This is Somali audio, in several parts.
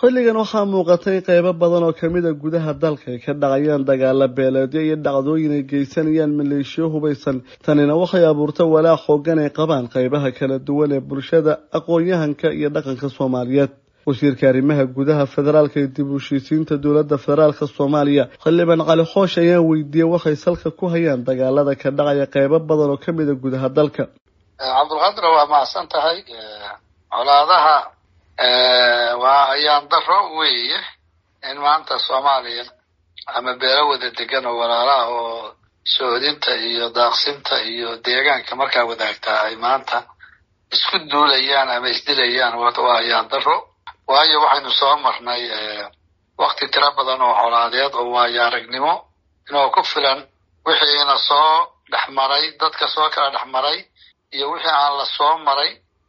xilligan waxaa muuqatay qeybo badan oo kamid a gudaha dalka ay ka dhacayaan dagaala beeleedyo iyo dhacdooyin ay geysanayaan maleeshiyo hubaysan tanina waxay abuurta walaac xoogan ay qabaan qeybaha kala duwan ee bulshada aqoon-yahanka iyo dhaqanka soomaaliyeed wasiirka arrimaha gudaha federaalka iyo dib u heshiisiinta dowladda federaalka soomaaliya xildhibaan cali xoosh ayaa weydiiyey waxay salka ku hayaan dagaalada ka dhacaya qeybo badan oo kamid a gudaha dalka cabdulqaadir waa mahadsan tahay colaadaha waa ayaan daro weeye in maanta soomaaliya ama beelo wada degan oo walaalaha oo sohodinta iyo daaqsinta iyo deegaanka markaa wadaagtaa ay maanta isku duulayaan ama isdilayaan waa ayaan daro waayo waxaynu soo marnay wakti tiro badan oo colaadeed oo waayo aragnimo inoo ku filan wixiina soo dhexmaray dadka soo kala dhexmaray iyo wixii aan la soo maray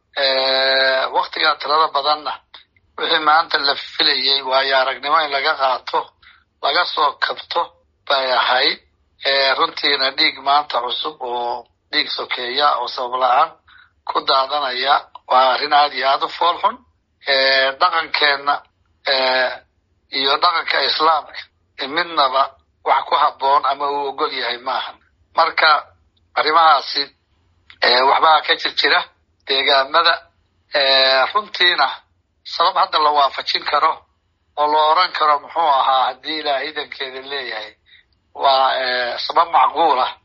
waktigaa tirada badanna wixii maanta la filayey waayo aragnimo in laga qaato laga soo kabto bay ahayd runtiina dhiig maanta cusub oo dhiig sokeeya oo sabab la-aan ku daadanaya waa arrin aada iyo aada u fool xun dhaqankeenna iyo dhaqanka islaamka midnaba wax ku habboon ama uu ogol yahay maahan marka arrimahaasi waxbaa ka jir jira deegaamada runtiina sabab hadda la waafajin karo oo la oran karo muxuu ahaa haddii ilaah idankeeda leeyahay waa sabab macquul ah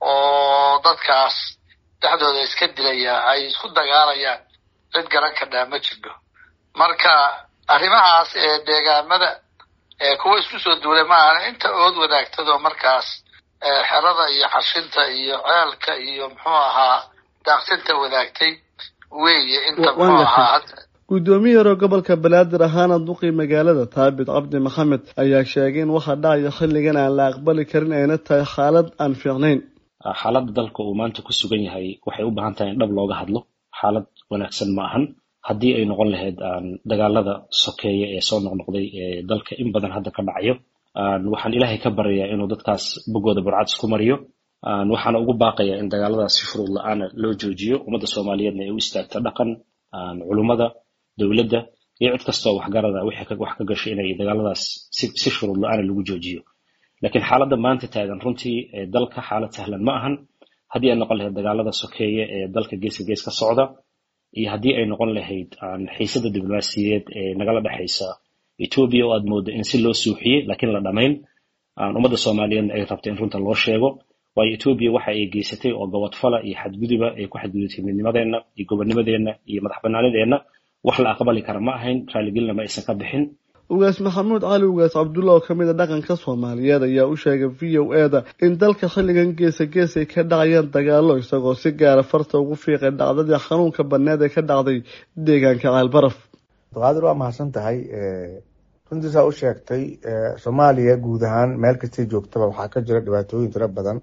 oo dadkaas dhexdooda iska dilaya ay isku dagaalayaan cid garan kadhaa ma jirto marka arrimahaas ee deegaamada kuwa isku soo duulay maahan inta ood wadaagtadoo markaas xerada iyo xashinta iyo ceelka iyo muxuu ahaa daaqsinta wadaagtay weeye inta muxuu ahaa guddoomiye hore gobolka banaadir ahaana duqii magaalada taabit cabdi maxamed ayaa sheegay in waxa dhacaya xilligan aan la aqbali karin ayna tahay xaalad aan fiicnayn xaaladda dalka uu maanta ku sugan yahay waxay u baahan tahay in dhab looga hadlo xaalad wanaagsan ma ahan haddii ay noqon lahayd dagaalada sokeeye ee soo noqnoqday ee dalka in badan hadda ka dhacayo waxaan ilaahay ka baryayaa inuu dadkaas boggooda burcad isku mariyo waxaana ugu baaqayaa in dagaaladaas si furuud la-aana loo joojiyo ummadda soomaaliyeedna ay u istaagto dhaqan culummada dowladda iyo cid kastoo waxgarada wixii wax ka gashay inay dagaaladaas si shuruud la-aana lagu joojiyo laakiin xaaladda maanta taagan runtii dalka xaalad sahlan ma ahan haddii ay noqon lahayd dagaalada sokeeye ee dalka geeska gees ka socda iyo haddii ay noqon lahayd xiisada diblomaasiyeed ee nagala dhexaysa etoobiya oo aad moodo in si loo suuxiyey laakiin la dhamayn ummadda soomaaliyeedna ay rabta in runta loo sheego waayo etoobiya waxa ay geysatay oo gobodfala iyo xadguduba ay ku xadgudubtay midnimadeenna iyo gobonnimadeenna iyo madax banaanideenna wax la aqbali kara ma ahayn raaligelina ma aysan ka bixin ugaas maxamuud cali ugaas cabdulla oo kamid a dhaqanka soomaaliyeed ayaa u sheegay v o e da in dalka xilligan geesa gees ay ka dhacayaan dagaalo isagoo si gaara farta ugu fiiqay dhacdadii xanuunka baneed ee ka dhacday deegaanka ceelbaraf abdulqaadir waa mahadsan tahay runtiisaa u sheegtay soomaaliya guud ahaan meel kastay joogtaba waxaa ka jira dhibaatooyin tiro badan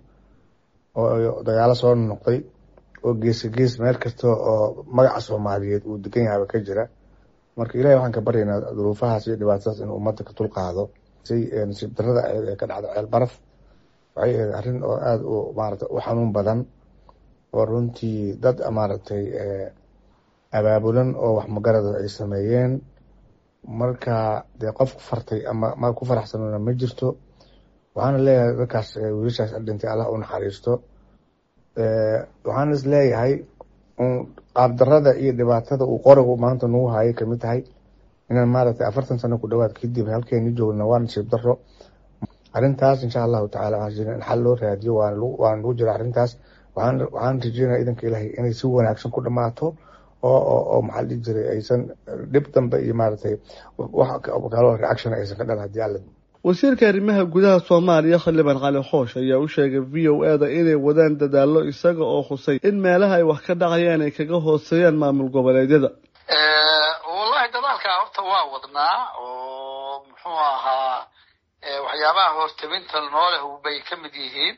oo dagaalo soo noqday oo geesa gees meel kasta oo magaca soomaaliyeed uu degan yahaba ka jira marka ilahi waxaan ka baryaynaa duruufahaas iyo dhibaatadaas inuu ummadda ka dulqaado si nasiib darada aheed ee ka dhacda ceel baraf waxay ahayd arrin oo aada u maarata u xanuun badan oo runtii dad maaragtay abaabulan oo wax magarada ay sameeyeen marka dee qof ku fartay ama ma ku faraxsanona ma jirto waxaana leeyahay dadkaas wiilashaas dhintay allah u naxariisto waxaana is leeyahay qaabdarada iyo dhibaatada uu qorigu maanta nagu hayay kamid tahay inaan maaragtay afartan sano ku dhawaad kadib halkeeni joogna waa nasiib daro arrintaas insha allahu tacala waxaan in xal loo raadiyo waana lagu jira arrintaas waxaan waxaan rajeynaya idanka ilaahay inay si wanaagsan ku dhamaato oo oo oo maxaa la dhihi jiray aysan dhib dambe iyo maaragtay wax kaloo reaction aysan ka dhalan haddii alla wasiirka arrimaha gudaha soomaaliya xildhibaan cali xoosh ayaa u sheegay v o e da inay wadaan dadaallo isaga oo khusay in meelaha ay wax ka dhacayaan ay kaga hooseeyaan maamul goboleedyada wallahi dadaalkaa horta waa wadnaa oo muxuu ahaa waxyaabaha hortabinta nooleh bay ka mid yihiin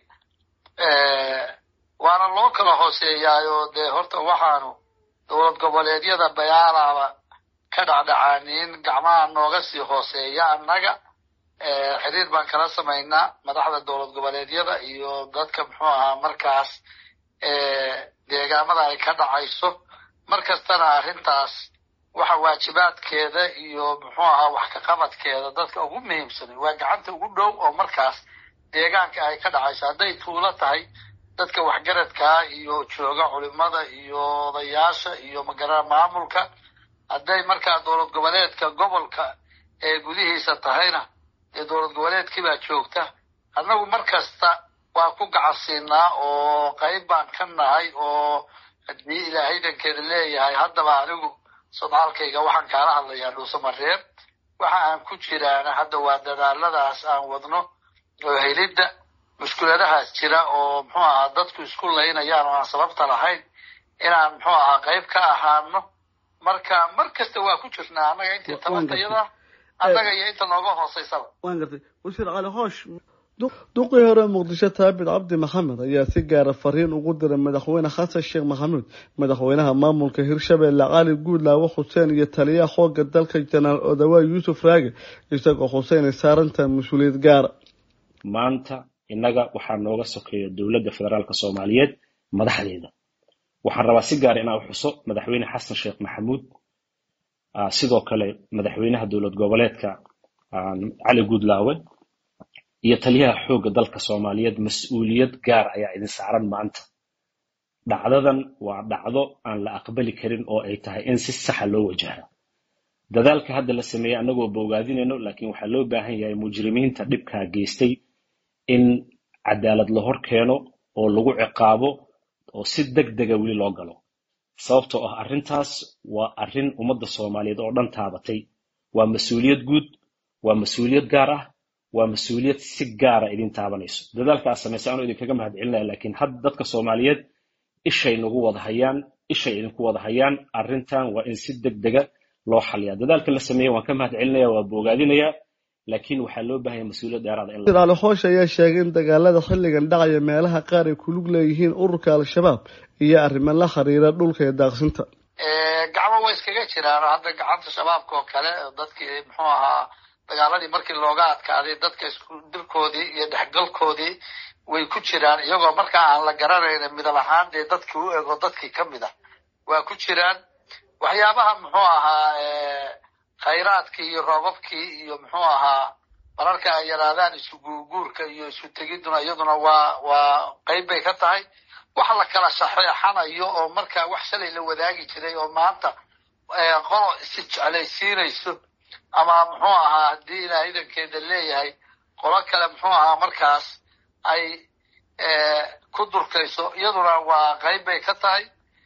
waana loo kala hooseeyaayo dee horta waxaanu dowlad goboleedyada bayaalaaba ka dhacdhacaaniin gacmaha nooga sii hooseeya annaga xiriir baan kala samaynaa madaxda dowlad goboleedyada iyo dadka muxuu ahaa markaas deegaamada ay ka dhacayso mar kastana arrintaas waxa waajibaadkeeda iyo muxuu ahaa wax ka qabadkeeda dadka ugu muhiimsan waa gacanta ugu dhow oo markaas deegaanka ay ka dhacayso hadday tuulo tahay dadka waxgaradkaa iyo jooga culimada iyo odayaasha iyo magara maamulka hadday markaa dowlad goboleedka gobolka ee gudihiisa tahayna dee dowlad goboleedkiibaa joogta annagu mar kasta waa ku gacansiinaa oo qayb baan ka nahay oo haddii ilaahaydankeeda leeyahay haddaba anigu sodcaalkayga waxaan kaala hadlayaa dhuusamareeb waxa aan ku jiraana hadda waa dadaaladaas aan wadno oo helidda mushkuladahaas jira oo muxuu ahaa dadku isku laynayaan oo aan sababta lahayn inaan muxuu ahaa qayb ka ahaano marka mar kasta waa ku jirnaa annaga intii tabatayada annaga iyo inta nooga hooseysaba waan gartay wasiir cali hoosh duqii hore muqdisho taabit cabdi maxamed ayaa si gaara fariin ugu diray madaxweyne xasan sheekh maxamuud madaxweynaha maamulka hirshabelle cali guudlaawo xuseen iyo taliyaha xooga dalka janaal odawaa yuusuf raage isagoo xuseen ay saarantahay mas-uuliyad gaara maanta innaga waxaa nooga sokeeya dowladda federaalk soomaaliyeed madaxdeeda waxaan rabaa si gaara inaan u xuso madaxweyne xasan sheekh maxamuud sidoo kale madaxweynaha dowlad goboleedka cali guudlaawe iyo taliyaha xoogga dalka soomaaliyeed mas-uuliyad gaar ayaa idin saaran maanta dhacdadan waa dhacdo aan la aqbali karin oo ay tahay in si saxa loo wajaha dadaalka hadda la sameeyey annagoo bogaadinayno laakiin waxaa loo baahan yahay mujrimiinta dhibkaa geystay in cadaalad la hor keeno oo lagu ciqaabo oo si deg dega weli loo galo sababtoo ah arrintaas waa arrin ummadda soomaaliyeed oo dhan taabatay waa mas-uuliyad guud waa mas-uuliyad gaar ah waa mas-uuliyad si gaara idin taabanayso dadaalka aad samaysay anuu idinkaga mahad celinaya laakiin hadda dadka soomaaliyeed ishay nagu wada hayaan ishay idinku wada hayaan arrintan waa in si deg dega loo xaliyaa dadaalka la sameeyey waan ka mahad celinaya waa boogaadinayaa laakiin waxaa loo baahanya mas-uuliyad dheeraada in cali hoosh ayaa sheegay in dagaalada xilligan dhacaya meelaha qaar ay kulug leeyihiin ururka al-shabaab iyo arrimo la xiriira dhulka iyo daaqsinta gacmo way iskaga jiraan hadda gacanta shabaabka oo kale dadkii muxuu ahaa dagaaladii markii looga adkaaday dadka isku dirkoodii iyo dhexgalkoodii way ku jiraan iyagoo markaa aan la garanayna midab ahaan dee dadkii u ego dadkii ka mid ah waa ku jiraan waxyaabaha muxuu ahaa khayraadkii iyo roobabkii iyo muxuu ahaa mararka ay yaraadaan isu guurguurka iyo isu tegiduna iyaduna waa waa qayb bay ka tahay wax la kala shaxeexanayo oo markaa wax shalay la wadaagi jiray oo maanta qolo isi jeclaysiinayso ama muxuu ahaa haddii ilaa idankeeda leeyahay qolo kale muxuu ahaa markaas ay ku durkayso iyaduna waa qayb bay ka tahay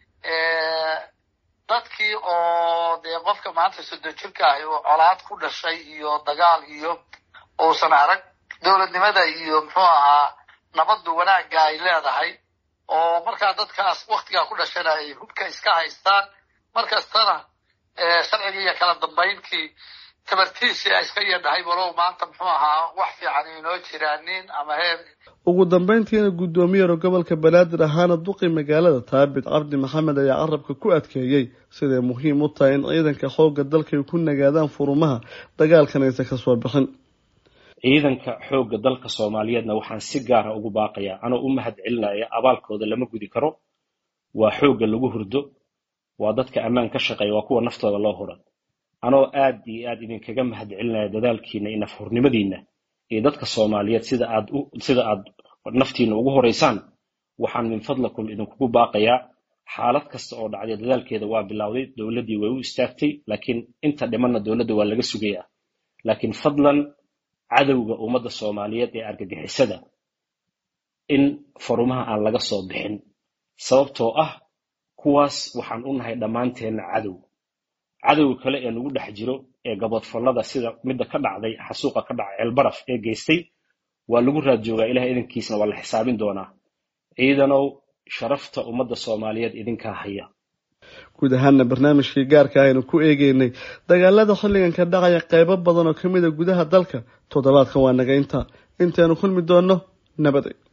dadkii oo dee qofka maanta soddon jirka ahi oo colaad ku dhashay iyo dagaal iyo uusan arag dowladnimada iyo muxuu ahaa nabaddu wanaagga ay leedahay oo markaa dadkaas waktigaa ku dhashana ay hubka iska haystaan markastana sharcigii iyo kala dambaynkii tabartiisii ay iska yadhahay walow maanta muxuu ahaa wax fiican inoo jiraanin ama heer ugu dambeyntiina guddoomiyeero gobolka banaadir ahaana duqi magaalada taabit cabdi maxamed ayaa carabka ku adkeeyey siday muhiim u tahay in ciidanka xoogga dalka ay ku nagaadaan furumaha dagaalkan aysan ka soo bixin ciidanka xoogga dalka soomaaliyeedna waxaan si gaara ugu baaqayaa anoo u mahad celinaya abaalkooda lama gudi karo waa xoogga lagu hurdo waa dadka ammaan ka shaqeeya waa kuwa naftooda loo hura anoo aad iyo aad idinkaga mahad celinaya dadaalkiina iyo nafhurnimadiina iyo dadka soomaaliyeed sida aad sida aad naftiina ugu horeysaan waxaan min fadlakum idinkugu baaqayaa xaalad kasta oo dhacday dadaalkeeda waa bilowday dowladdii way u istaagtay laakiin inta dhimanna dowladda waa laga sugayaa laakiin fadlan cadowga ummadda soomaaliyeed ee argagixisada in farumaha aan laga soo bixin sababtoo ah kuwaas waxaan u nahay dhammaanteenna cadow cadowga kale ee nagu dhex jiro ee gabodfallada sida midda ka dhacday xasuuqa ka dhacay ceelbaraf ee geystay waa lagu raad joogaa ilahay idankiisna waa la xisaabin doonaa ciidanow sharafta ummadda soomaaliyeed idinkaa haya guud ahaana barnaamijkii gaarka aynu ku eegeynay dagaalada xilligan ka dhacaya qeybo badan oo ka mid a gudaha dalka toddobaadkan waa naga intaa intaynu kulmi doonno nabaday